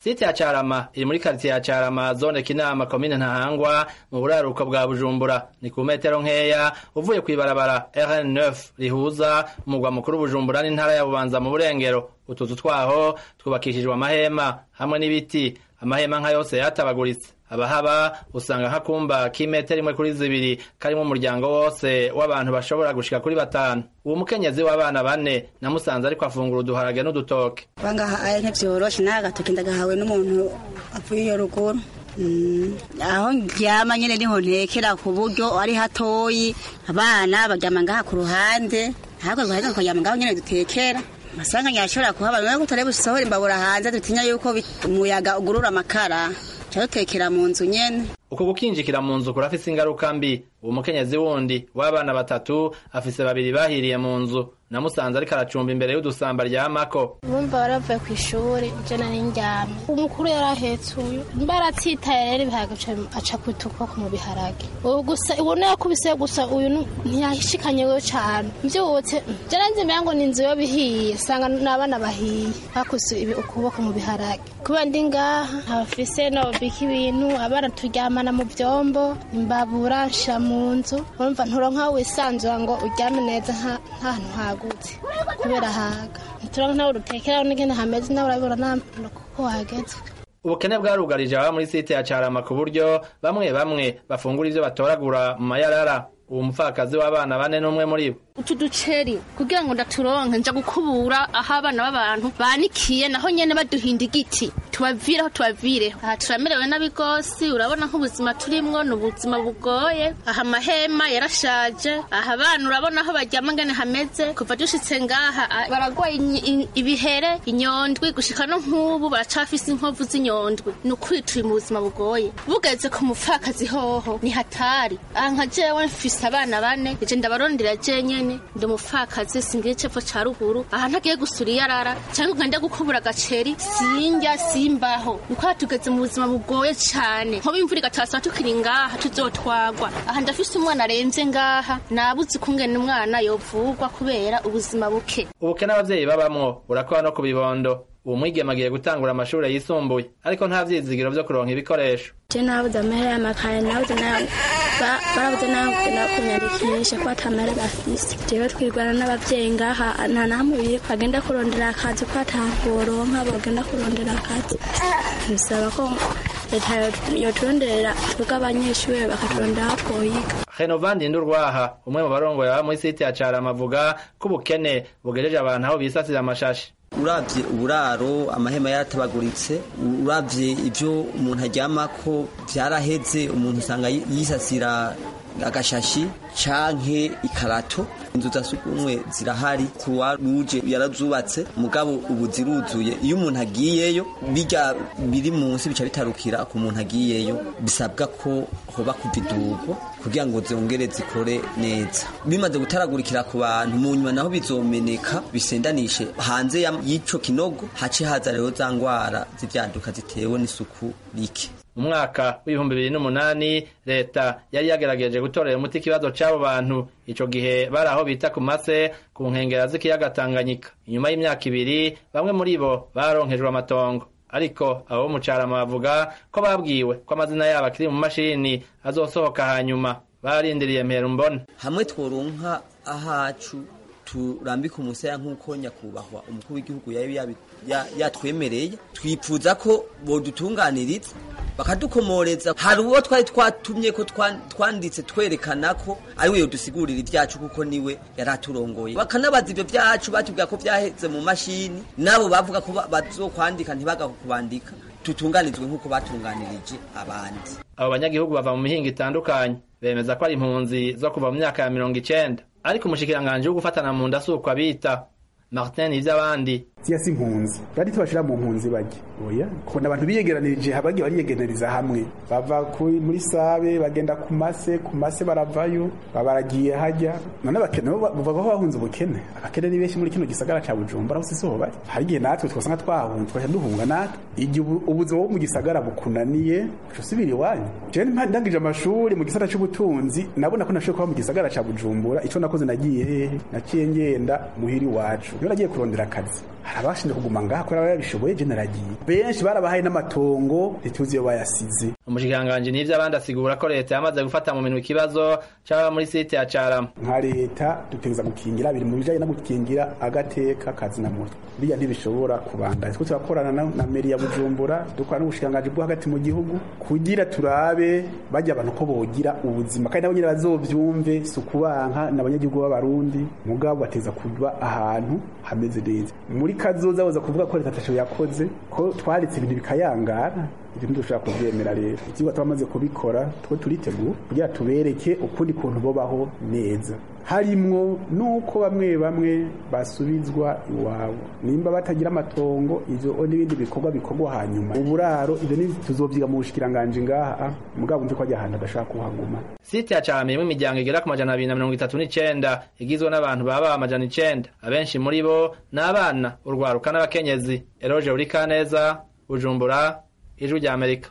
site ya carama iri muri karitiye ya carama zone kinama komine ntahangwa mu buraruko bwa bujumbura ni ku metero nkeya uvuye kw'ibarabara rn9 rihuza umugwa mukuru bujumbura n'intara ya bubanza mu burengero utuzu twaho twubakishijwe amahema hamwe n'ibiti amahema nka yose yatabaguritse abahaba usanga nk'akumba k'imetero imwe kuri zibiri karimo umuryango wose w'abantu bashobora gushika kuri batanu uwo mukenyezi w'abana bane namusanze ariko afungura uduharage n'udutoke bangaha aye ntivyoroshe naye agatoke ndagahawe n'umuntu avuye iyo ruguru aho ndyama nyene niho ntekera ku buryo ari hatoyi abana baryama ngaha ku ruhande ntabwo ruhande tukaryama ngaho nyene dutekera masanga nyashobora kuhaba none ko turebe usohora imbabura hanze dutinya yuko umuyaga ugurura amakara dutekera mu nzu nyene uko gukinjikira mu nzu kurafise ingaruka mbi uwo mukenyezi wundi w'abana batatu afise babiri bahiriye mu nzu namusanze ariko aracumba imbere y'udusamba ryamako bumva baravuye ku ishuri je nari ndyamye umukuru yari ahetse uyu mba aratsitaye rero ibiharage aca kwita ukuboko mu biharage ubu gusa ubona yakubise gusa uyu ntiyahishikanye we cane mvyutse je nanze mbera ngo ni inzu yo bihiye sanga n'abana bahiye bakuse ukuboko mu biharage kuba ndi ngaha abafise nobika ibintu abana turyamana mu vyombo imbabura nsha mu nzu urumva nturonka wisanzura ngo uryame neza ntahantu hagutse kubera haga ntituronka nawe urutekeraho n'ingene hameze nawe urabibona kuko hageze ubukene bwarugarije ababa muri site ya carama ku buryo bamwe bamwe bafungura ivyo batoragura mu mayarara uwo mupfakazi w'abana bane n'umwe muri bo utu duceri kugira ngo ndaturonke nja gukubura aho abana b'abantu banikiye naho nyene baduhinda igiti tubavireho tubavire aha turamerewe nabi gose urabona nk'ubuzima turimwo ni ubuzima bugoye aha amahema yarashaje aha abana urabona aho baryama ngene hameze kuva dushitse ngaha baragwaye ibihere inyondwi gushika no nk'ubu baracafise inkovu z'inyondwi ni ukuri turi mu buzima bugoye bugeze ku mupfakazi hoho ni hatari aha nka jewe mfise abana bane ije ndabarondera je nyene ndi umupfakazi singira icepfo ca ruguru aha ntagiye gusura iyarara canke nkajya gukubura agaceri sinjya simbaho niko tugeze mu buzima bugoye cane nkoba imvura igatasa tukiri ngaha tuzotwagwa aha ndafise umwana aremvye ngaha nabuze ukungene umwana yovugwa kubera ubuzima buke ubukene abavyeyi babamwo burakora no ku bibondo uwo mwigeme agiye gutangura amashuri yisumbuye ariko nta vyizigiro vyo kuronka ibikoresho je nabuze amahera y'amakaye nabuze barabuze nayo kugenda kunyandikisha ko atamahera bafise jewe twirwana n'abavyeyi ngaha nta namwe biri bagenda kurondera akazi ko ataboronka bagenda kurondera akazi bisaba ko leta yoturonderera twebwe abanyeshuri bakaturondera aho twoyiga Renovandi Ndurwaha umwe mu barongoye aba muri site ya Carama avuga ko ubukene bugejeje abantu aho bisasira amashashi uravye uburaro amahema yaratabaguritse uravye ivyo umuntu aryamako vyaraheze umuntu usanga yisasira agashashi canke ikarato inzu za sugumwe zirahari kuruwa ruje yarazubatse mugabo ubu ziruzuye iyo umuntu agiyeyo bijya biri munsi bica bitarukira ku muntu agiyeyo bisabwa ko hoba kuvidurwa kugira ngo zongere zikore neza bimaze gutaragurikira ku bantu mu nyuma naho bizomeneka bisendanishe hanze y'ico kinogo hace haza rero za ngwara z'ivyaduka zitewe n'isuku rike mu mwaka w'ibihumbi bibiri n'umunani leta yari yagerageje gutorera umuti ikibazo c'abo bantu ico gihe bari aho bita ku mase ku nkengera z'ikiyaga tanganyika inyuma y'imyaka ibiri bamwe muri bo baronkejwe amatongo ariko abo mu carama bavuga ko babwiwe ko amazina yabo akiri mu mashini azosohoka hanyuma barindiriye mpera mbona hamwe tworonka ahacu turambika umusaya nk'uko nyakubahwa umukuru w'igihugu yari yatwemereye twipfuza ko bodutunganiriza bakadukomoreza hari uwo twari twatumye ko twanditse twerekana ko ari we yodusigurira ibyacu kuko niwe yari aturongoye bakanabaza ibyo byacu batubwira ko byaheze mu mashini nabo bavuga ko bazokwandika ntibagakubandika tutunganizwe nk'uko batunganirije abandi abo banyagihugu bava mu mihinga itandukanye bemeza ko ari impunzi zo kuva mu myaka ya mirongo icenda ariko umushikiranganji wo gufatana mu nda si uko abita martin ivy'abandi siya si impunzi bari tubashira mu mpunzi bajya oya kubona abantu biyegeranirije bagiye bariyegeraniriza hamwe bava muri sabe bagenda ku mase ku mase baravayo babaragiye hajya none abakene bava bahunze ubukene abakene ni benshi muri kino gisagara ca bujumbura aho siho bari hari igihe natwe twasanga twahunze twaca duhunga natwe igihe ubuzima bwo mu gisagara bukunaniye uca usubira iwanyu jewe ndangije amashuri mu gisagara c'ubutunzi nabona ko nashoboye kuba mu gisagara ca bujumbura ico nakoze nagiye hehe naciye ngenda muhira iwacu niyo nagiye kurondera akazi hari abashinzwe kuguma ngaha kubera babishoboye je naragiye benshi barabahaye n'amatongo ntituzi iyo bayasize umushikiranganji n'ivyo abandi asigura ko leta yamaze gufata mu minwe ikibazo c'ababa muri site ya carama nka leta dutegereza gukingira biri mu bijanye no gukingira agateka kazina mutwe biriya ntibishobora kubandanya twe turakorana na, na meri ya bujumbura dukora n'ubushikiranganji bwo hagati mu gihugu kugira turabe bajya abantu ko bogira ubuzima kandi nabo nyene bazovyumve si ukubanka n'abanyagihugu b'abarundi mugabo bateza kuba ahantu hameze neza muri kazoza baza kuvuga ko leta ataco yakoze ko twaretse ibintu bikayangara ibyo ntidushobora kubyemera rero ikigo twamaze kubikora twe turitegura kugira tubereke ukundi kuntu bobaho neza harimwo nuko bamwe bamwe basubizwa iwabo nimba batagira amatongo ivyo n'ibindi bikorwa bikorwa hanyuma uburaro ivyo ni tuzovyiga mu bushikiranganje ngaha mugabo nzi ko ajya ahantu adashaka kuhaguma site ya carama irimwo imiryango igera ku majana abiri na mirongo itatu n'icenda igizwe n'abantu baba amajana icenda abenshi muri bo ni abana urwaruka n'abakenyezi eroje urikaneza bujumbura ijwi rya amerika